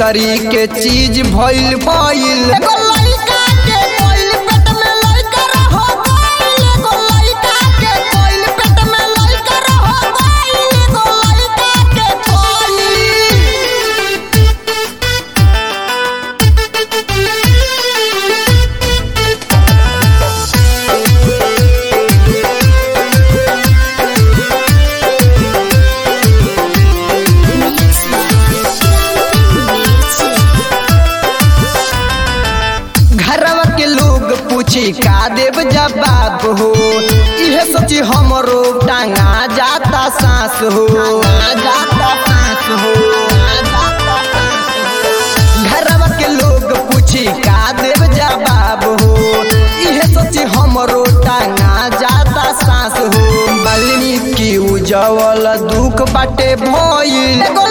भीतरी के चीज भइल भइल एगो लइका के कोइल पेट में लइका रहो गइल एगो लइका के कोइल पेट में लइका रहो गइल एगो लइका के कोइल घरवा के लोग पूछी का देव जवाब हो इहे सोची हमरो टांगा जाता सांस हो जाता सांस हो घरवा के लोग पूछी का देव जवाब हो इहे सोची हमरो टांगा जाता सांस हो वाल्मीकि उजवल दुख बाटे भइल एगो